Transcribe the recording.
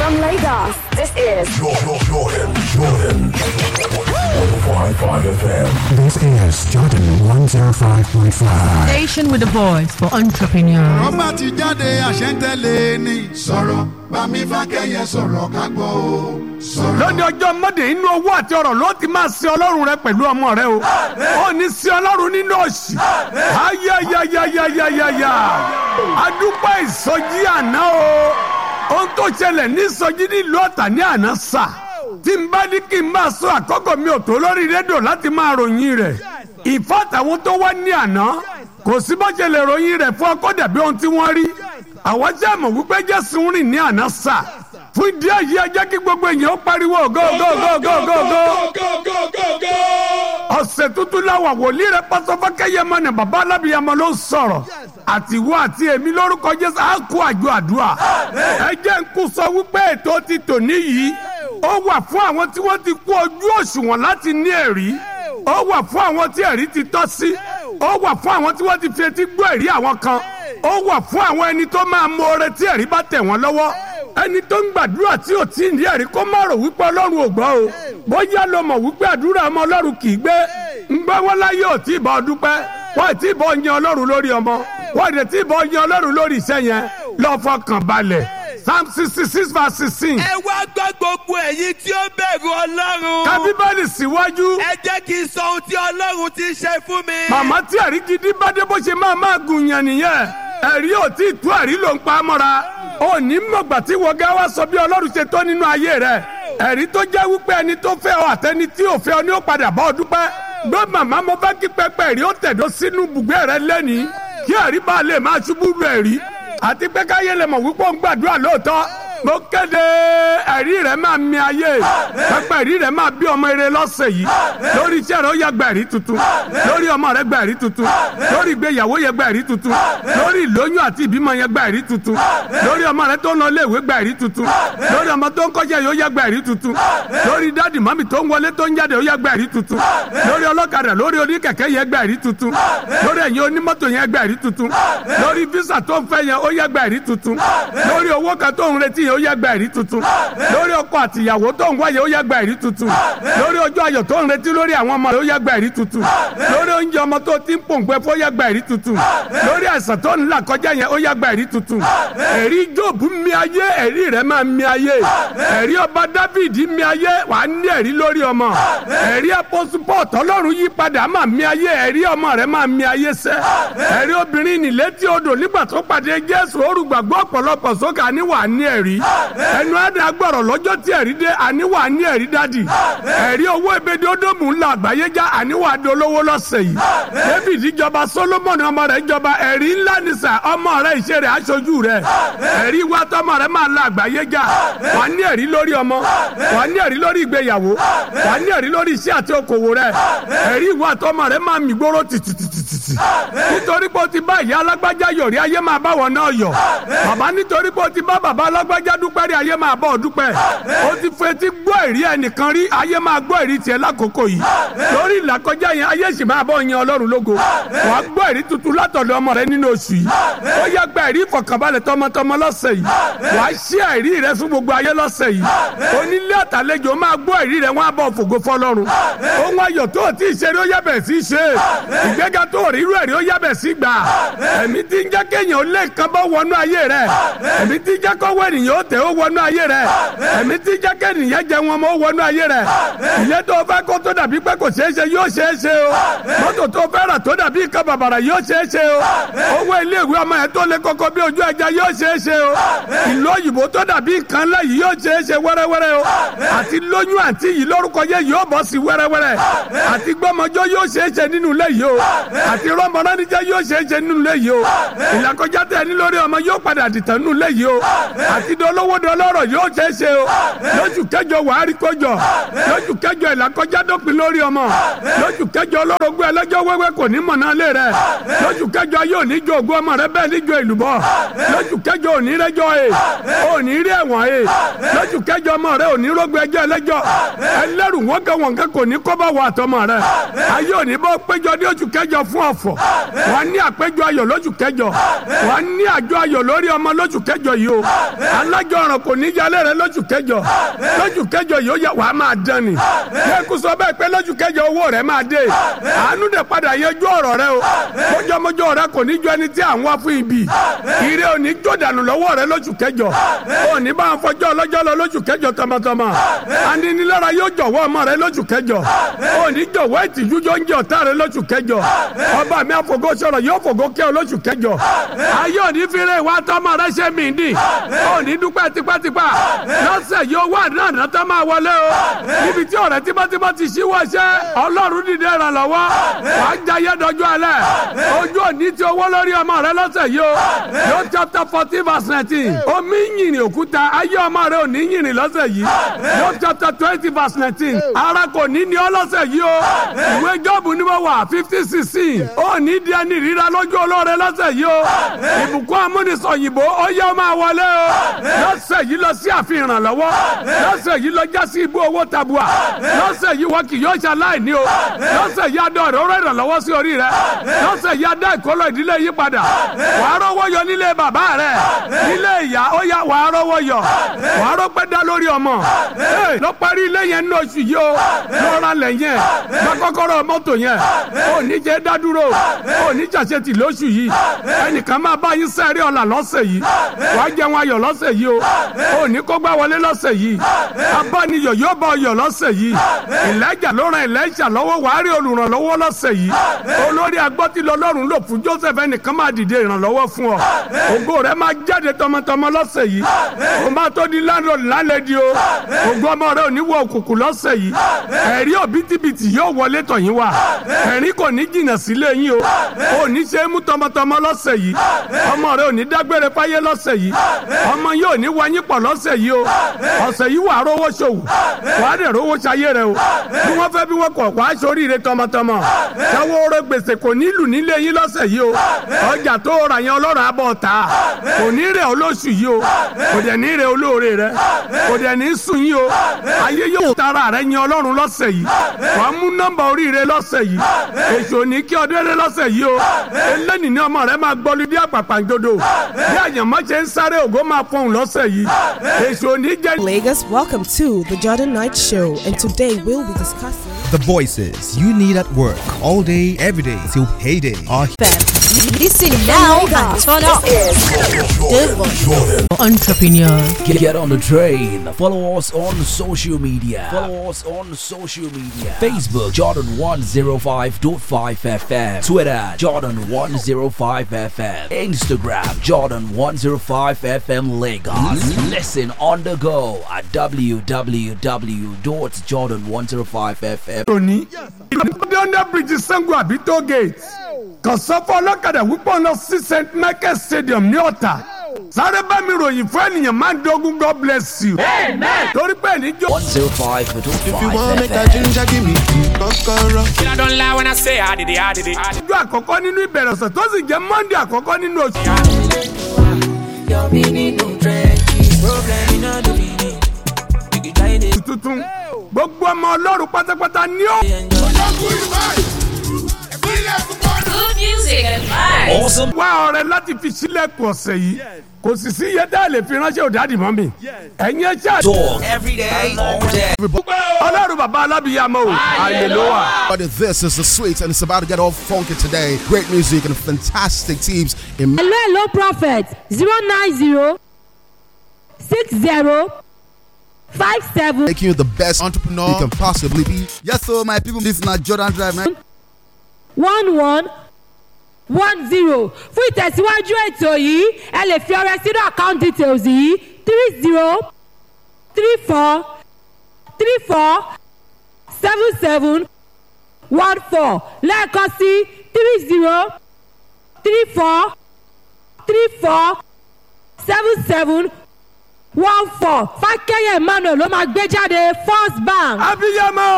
From Lagos, this is Jordan, Jordan, Jordan. 105.5 FM. This is Jordan 105.5. Station with a voice for entrepreneurs. ọba ti jáde àṣẹ́ntẹ́lẹ̀ ni. sọ̀rọ̀ bámi fákẹ́yẹ sọ̀rọ̀ ká gbọ́ o. sọ̀rọ̀. lónìí ọjọ́ mọ́dé inú owó àti ọ̀rọ̀ ló ti máa sin ọlọ́run rẹ pẹ̀lú ọmọ rẹ o ó ní sin ọlọ́run nínú òsì ayayayayayaya adúpẹ́ ìsọjí àná o ohun tó ṣẹlẹ̀ ní ìsọjí nílùú ọ̀tà ní àná sà tí n bá ní kí n máa sọ àkọ́kọ́ mi ò tó lórí rédíò láti máa ròyìn rẹ̀ ìfọ́tàwọn tó wá ní àná kò sí bó ṣe lè ròyìn rẹ̀ fún ọkọ̀ dàbí ohun tí wọ́n rí àwọn jẹ́ mọ̀ wípé jésù ń rìn ní àná sà fún ìdí èyí ẹ jẹ́ kí gbogbo èèyàn ó pariwo go go go go go go ọ̀sẹ̀ tuntun láwà wòlíì rẹ pásọfọ́kẹ́yẹmọ ni bàbá alábìyamọ ló ń sọ̀rọ̀ àtiwọ́ àti èmi lórúkọ jésù á kó àjọ àdúrà ẹ jẹ́ ń kú sọ wípé ètò ti tò níyì ó wà fún àwọn tí wọ́n ti kú ojú òṣùwọ̀n láti ní ẹ̀rí ó wà fún àwọn tí ẹ̀rí ti tọ́ sí ó wà fún àwọn tí wọ́n ti fi etí gbọ́ ẹ̀rí àwọn kan ó wà fún àwọn ẹni tó máa mọ oore tí ẹ̀rí bá tẹ̀ wọ́n lọ́wọ́ ẹni tó ń gbàdúrà tí ò tí ì ní ẹ̀rí kó má rò wípé ọlọ́run ò gbọ́ o bóyá ló mọ̀ wípé àdúrà ọmọ ọlọ́run kì í gbé ń gbẹ́ wọn láyé ò tí ì bọ́ dúpẹ́ wọ́n ì tí ì bọ́ yan ọlọ́run lórí ọmọ wọ́n ì tí ì bọ́ yan ọlọ́run lórí iṣẹ́ yẹn lọ́ọ́ fọkàn balẹ̀ psalm sixty six verse sixteen. ẹ wá gbọ́ gbogbo ẹ̀yin tí ó bẹ̀rù ọlọ́run. ká bíbélì síwájú. ẹ jẹ́ kí n sọ ohun tí ọlọ́run ti ṣe fún mi. màmá tí ẹ̀rí gidi bá dé bó ṣe máa máa gùn yàn nìyẹn ẹ̀rí ò tí ì tú ẹ̀rí ló ń pa á mọ́ra ó ní mọ̀gbà tí wọ́n gá wá sọ bí ọlọ́run ṣe tó nínú ayé rẹ̀ ẹ̀rí tó jẹ́ wípé ẹni tó fẹ́ ọ àtẹni tí ò fẹ́ ọ ní ó padà bá ọ dúpẹ́ gbé màmá mo fẹ́ kí pẹpẹ ẹ̀rí ó tẹ̀dó sínú bùgbé rẹ lẹ́nìí kí ẹ̀rí bá lè máa ṣubú lu ẹ̀rí àti pé káyé lè mọ̀ wípé ó ń gbàdúrà lóòótọ́ mo kéde ẹ̀rí rẹ̀ máa mi ayé pẹpẹ ẹ̀rí rẹ̀ máa bí ọmọ eré lọ́sẹ̀ yìí lórí iṣẹ́ rẹ̀ ó yẹ gba ẹ̀rí tuntun lórí ọmọ rẹ̀ gba ẹ̀rí tuntun lórí ìgbéyàwó yẹ gba ẹ̀rí tuntun lórí ìlóyún àti ìbímọ yẹ gba ẹ̀rí tuntun lórí ọmọ rẹ̀ tó ń lọ iléèwé gba ẹ̀rí tuntun lórí ọmọ tó ń kọ́ṣẹ́ yóò yẹ gba ẹ̀rí tuntun lórí dádì mọ́mì tó ń wọlé tó ń jáde ó yẹ gba ẹ̀rí tuntun lórí ọlọ́kadà lórí oníkẹ̀kẹ́ yẹ gba ẹ̀rí tuntun lórí ẹ̀yin onímọ́tò yẹ gba ẹ̀rí tuntun lórí físà tó ń fẹ́ yẹn ó yẹ gba ẹ̀rí tuntun lórí owó kan tó ń retí yẹn ó yẹ gba ẹ̀rí tuntun lórí ọkọ àtìyàwó tó ń wáyé ó yẹ gba ẹ̀rí tuntun lórí ọjọ́ ayọ̀ tó ń retí lórí àwọn ọmọ rẹ̀ ó yẹ gba ẹ̀rí tuntun lórí oúnjẹ ọmọ tó ti ń pòǹgbẹ fún ó yẹ gba ẹ̀rí tuntun lórí àìsàn tó ń là kọjá yẹn ó yẹ gba ẹ̀rí tuntun ẹ̀rí Jóòbù mi ayé ẹ̀rí rẹ̀ máa mi ayé ẹ̀rí ọba Dáfídì mi ayé wà á ní ẹ̀rí lórí ọmọ ẹ̀rí apọ́supọ̀ tọ́lọ́run yí padà máa mi ayé ẹ̀rí ọmọ rẹ̀ máa mi ayé sẹ́ ẹ̀rí obìnrin nílétí odò nígbà tó pàdé Jésù orúgbàgbọ́ ọ̀pọ̀lọpọ̀ sókè àníwà ní ẹ̀rí ẹnu ẹ̀dá gbọ̀rọ̀ lọ́jọ́ tí ẹ̀rí dé àníwà ní ẹ̀rí dádì ẹ̀rí owó ebèdè ódòmù ńlá àgbáyé já àníwà dolówó lọ́sẹ̀ yìí David jọba Solomon ọmọ rẹ̀ jọba ẹ̀rí ńlá nìsà ọmọ rẹ̀ ìṣe rẹ̀ aṣojú rẹ̀ ẹ̀rí wa tọmọ rẹ̀ máa la àgbáyé já wà ní ẹ̀rí lórí ọmọ wà ní ẹ̀rí lórí ìgbéyàwó wà ní ẹ̀rí lórí iṣẹ́ àti okòwò rẹ̀ ẹ̀rí wa tọmọ rẹ̀ máa mì gbóró tìtìtìtìtì nítorí pé o ti bá ìyá alágbájá yọ̀rí ayé máa bá wọn náà yọ̀ bàbá nítorí pé o ti bá bàbá alágbájá dúpẹ́ rí ayé máa bọ̀ ọ́ dúpẹ́ o ti fetí gbọ́ ẹ̀rí ẹnìkan rí ayé máa gbọ́ ẹ̀rí tiẹ̀ lákòókò yìí lórí ìlàkọjá yẹn ayé sì máa bọ̀ yan ọlọ́run lógo wàá gbọ́ ẹ̀rí tuntun látọ̀dọ̀ ọmọ rẹ nínú oṣù yìí ó yẹ gba ẹ̀rí ìfọ̀kànbalẹ̀ tọmọtọmọ lọ́sẹ̀ yìí wàá ṣí ẹ̀rí rẹ fún gbogbo ayé lọ́sẹ̀ yìí onílé àtàlejò máa gbọ́ ẹ̀rí rẹ wọ́n á bọ̀ fògo fọlọ́run ohun ayọ̀ tó o ti ṣe rí ó yẹ bẹ̀ sí ṣe ìgbéga tó o rí irú ẹ̀rí ó yẹ bẹ̀ sí gbà ẹ̀mí tí ń jẹ́ kéèyàn ó lé nǹkan bọ́ wọnú ayé rẹ ẹ̀mí tí ń jẹ́ kọ́wọ́ ènìyàn ó tẹ̀ ó wọnú ayé rẹ ẹ̀mí tí ń jẹ́ kéèyàn jẹ wọn mọ́ ó wọnú ayé rẹ ilé tó fẹ́ kó tó dàbí pé kò ṣeé ṣe yóò ṣeé ṣe o mọ́tò tó fẹ́ rà tó dàbí nǹkan bàbàrà yóò ṣeé ṣe o owó iléèwé ọmọ yẹn tó lé koko bí ojú ẹja yóò ṣeé ṣe o ìlú òyìnbó tó dàbí nǹkan ńlá yìí yóò ṣeé ṣe wẹ́rẹ́wẹ́rẹ́ o àti lóyún àti yìí lórúkọ yẹ yóò bọ́ sí wẹ́rẹ́wẹ́rẹ́ àti gbọ́mọjọ́ yóò ṣeé ṣe nínú ilé yìí o àti rọ́mọdánijẹ́ yóò ṣeé ṣe nínú ilé yìí o ìlàkọjá tẹ ní lórí ọmọ yóò padà dìtàn nínú ilé yìí o àti dolówó dọlọ́rọ̀ yóò ṣeé ṣe o lóṣù kẹjọ wàá rí kọjọ lóṣù kẹjọ ìlàkọjá dópin lórí ọmọ lóṣù kẹjọ ọlọ́rọ̀gbọ́ ẹlẹ́jọ́ wẹ́wẹ́ kò ní mọ̀nà lé rẹ lóṣù kẹjọ yóò ní jo ògùn ọmọ rẹ bẹ́ẹ̀ ní jo ìlúbọ lóṣù kẹjọ òní rẹjọ e òní rí ẹ̀wọ̀n e lóṣù kẹjọ ọmọ rẹ òní rógbó ẹjọ́ ẹlẹ́jọ́ ẹlẹ́rù wọ́nkẹ́ wọ́nkẹ́ kò ní kọ́bá wọ àtọmọ rẹ ayé òní bọ́ péjọ ní oṣù kẹjọ fún ọ ọ̀fọ̀ wà á ní àpéjọ ayọ̀ lóṣù kẹjọ wà á ní àjọ ayọ̀ lórí ọmọ lóṣù kẹjọ yìí o alájọ ọ̀ràn kò ní yálé rẹ lóṣù kẹjọ lóṣù kẹjọ yìí ó yẹ wàá máa dán ni yẹ́kù sọ bẹ́ẹ̀ pé lóṣù kẹjọ owó rẹ máa dé àánú dẹ̀ padà yẹjú ọ̀rọ̀ rẹ o mọ́jọ́mọ́jọ́ rẹ kò ní jọ ẹni tí à ń wá fún ibi ire ò ní jó dànù lọ́wọ́ rẹ lóṣù kẹjọ ò ní bá ń fọjọ́ ọlọ́jọ́ lọ lóṣù kẹjọ tọmọtọmọ aninilára yóò jọ̀wọ́ ọmọ rẹ lóṣù kẹjọ ò ní jọ̀wọ́ ìtìjú yóò ń jẹ ọ̀tá rẹ lóṣù kẹjọ ọba mi àfọgọ́ sọ̀rọ̀ yóò fògó kẹ́ ọ lóṣù kẹjọ ayé ò ní fire ìwà tọmọ rẹ ṣe mí dì ò ní dúpẹ́ tipátipá lọ́sẹ̀ yóò wà náà náà tó máa wọlé o níbi tí ọ̀rẹ́ tímọ́tímọ́ ti ṣíwọ́ ṣẹ́ ọlọ́run dìde ìrànlọ́wọ́ wàá jayé dọjú alẹ́ ojú òní ti owó lórí ọmọ rẹ lọ́sẹ̀ yìí o yóò chapter fourteen verse nineteen omi yìnyín òkúta ayé ọmọ rẹ ò ní yìnyín lọ́sẹ̀ yìí yóò chapter twenty verse nineteen ara kò ní ní ọ lọ́sẹ̀ yìí o ìwé jọ́ọ̀bù ni mo wà fifty sixteen ó ní di ẹni ríra lójú olóore lọ́sẹ̀ yìí o ìbùkún amúnisọ̀yìnbó ó yẹ ọmọ wọlé o lọ́sẹ̀ yìí lọ sí àfihàn ìrànlọ́wọ́ lọ́sẹ̀ yìí lọ já sí ibú owó tabua lọ́sẹ̀ yìí wọ́n kì yóò ṣe aláìní o lọ́sẹ̀ yìí adọ́ ọ̀rọ̀ rẹ̀ ìrànlọ́wọ́ sí orí rẹ̀ lọ́sẹ̀ yìí adá ìkólọ ìdílé yí padà wà á rọ́wọ́ yọ nílé bàbá rẹ̀ nílé ìyá ó yá wà á rọ́wọ́ yọ wà á rọ́pẹ́ dá lórí ọmọ lọ parí ilé yẹn ní oṣù yìí o lọ́ra lẹ̀ yẹn gba kọ́kọ́rọ́ mọ́tò yẹn ò ní jẹ́ dádúró ò ní jàṣetì lóṣù yìí ẹnìkan máa bá yín sẹ́rí ọ̀la lọ́sẹ̀ yìí wà á jẹun ayọ̀ lọ́sẹ̀ yìí o ò ní kó gbá wọlé lọ́sẹ̀ yìí abániyọ̀ yóò bá ọyọ̀ lọ́sẹ̀ yìí ìlẹ́jà ló ran ìlẹ́jà lọ́wọ́ wàá rí olùrànlọ́wọ́ lọ́sẹ̀ yìí olórí agbọ́tìlọ lọ́rùn lò fún joseph ẹnìkan máa dìde ìrànlọ́wọ́ fún ọ ògo rẹ máa jáde tọmọtọmọ lọ́sẹ̀ yìí o máa tó di landlord lálẹ́dí o ògo ọmọ rẹ ò ní wọ òkùnkùn lọ́sẹ̀ yìí ẹ̀rí òbítíbitì yóò wọlé tọ̀yìn wá ẹ̀rí kò ní jìnnà sílé yín o ò ní ṣe é mú tọmọtọmọ lọ́sẹ̀ yìí ọmọ rẹ ò ní dágbére fáyé lọ́sẹ̀ yìí ọmọ yóò ní wáyé pọ̀ lọ́sẹ̀ yìí o ọ̀sẹ̀ yìí wàá rówó ṣòwò wàá dẹ̀ rówó ṣayé rẹ o bí wọ́n fẹ́ bí wọ́n kọ̀ wàá ṣoríire tọmọtọmọ táwọn oró gbèsè kò nílù nílé yín lọ́sẹ̀ yìí o ọjà tó ra yẹn ọlọ́run abọ́ ta kò ní rẹ̀ olóṣù yìí o kò dẹ̀ ní rẹ̀ olóore rẹ kò dẹ̀ ní sùn yìí o ayé yóò tara rẹ yẹn ọlọ́run lọ́sẹ̀ yìí wàá mú nọ́mbà oríire lọ́sẹ̀ yìí èso ní kí ọdẹ rẹ lọ́sẹ̀ yìí o eléni ní ọmọ rẹ máa gbọ́lu bí àpàpàǹdodo bí àyànmọ́ ṣe ń sáré ògo máa fọhùn lọ́sẹ̀ yìí èso ní jẹ́. Lagos, welcome to the Jordan Night Show, and today we'll be discussing. The voices you need at work all day, every day till payday are Listen now and turn up. The voice. Entrepreneurs. Get, get on the train. Follow us on social media. Follow us on social media. Facebook Jordan 105.5 FM. Twitter Jordan 105 FM. Instagram Jordan 105 FM Lagos. Listen on the go at www.jordan105fm. òní ìdílé under bridge sango àbí toll gate kàn sọ fún ọlọ́kadà wípé ọ̀nà sí st michael stadium ní ọ̀tà sáré bá mi ròyìn fún ènìyàn máa ń dogun god bless you. torí pé níjó. 105.5 ginger give me kọ́kọ́rọ́. I don't lie when I say I did it, I did it. ọjọ́ àkọ́kọ́ nínú ìbẹ̀rẹ̀ ọ̀sẹ̀ tó sì jẹ́ monday àkọ́kọ́ nínú oṣù. tuntun gbogbo ọmọ ọlọ́run pátápátá ní ó. Good music and vibes. Awesome. wá ọrẹ láti fi sílẹ̀kùn ọ̀sẹ̀ yìí kò sì sí iye tá a lè fi ránṣẹ́ òdàdì mọ́ mi. ẹ̀yin ẹ ṣáà. Talk every day, all day. ọlọ́run bàbá alábìyàmọ́ o àyè ló wà. But this is the sweet and it's about to get all funky today. Great music and fantastic teams in hello hello prophet zero nine zero six zero five seven making you the best entrepreneur you can possibly be. Yes, so my people, this is not Jordan Drive, man. one one one zero fún ìtẹ̀síwájú ètò yìí ẹ lè fi ọrẹ sínú account details yìí three zero three four three four seven seven one four lẹ́ẹ̀kan sí three zero three four three four seven seven one four fákẹ́yẹ̀ emmanuel ló máa gbé jáde first bank. abiyamọ.